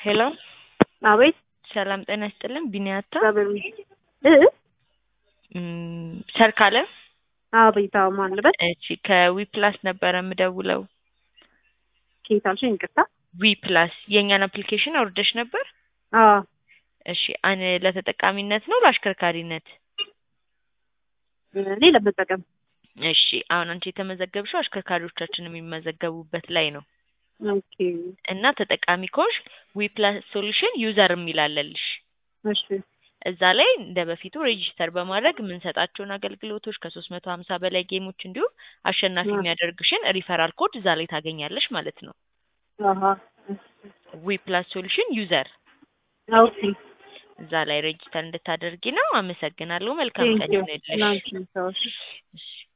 ሄሎ አቤት ሰላም ጤና ይስጥልን። ቢኒያታ እግዚአብሔር ይመስገን እ እም፣ ሰርካለም አቤት አዎ ማን ልበል እቺ ከዊ ፕላስ ነበረ የምደውለው። ከየት አልሽኝ ይቅርታ ዊ ፕላስ የእኛን አፕሊኬሽን አውርደሽ ነበር? አዎ እሺ አን ለተጠቃሚነት ነው ለአሽከርካሪነት? እኔ ለመጠቀም እሺ አሁን አንቺ የተመዘገብሽው አሽከርካሪዎቻችን የሚመዘገቡበት ላይ ነው ኦኬ እና ተጠቃሚ ከሆንሽ ዊ ፕላስ ሶሉሽን ዩዘር የሚላለልሽ እሺ እዛ ላይ እንደ በፊቱ ሬጂስተር በማድረግ የምንሰጣቸውን አገልግሎቶች ከሶስት መቶ ሀምሳ በላይ ጌሞች እንዲሁም አሸናፊ አ- የሚያደርግሽን ሪፈራል ኮድ እዛ ላይ ታገኛለሽ ማለት ነው። አሀ ዊ ፕላስ ሶሉሽን ዩዘር ኦኬ እዛ ላይ ሬጂስተር እንድታደርጊ ነው። አመሰግናለሁ። መልካም ቀን ቴንኪው ይሁንልሽ። ላንቺ ሰዎች እሺ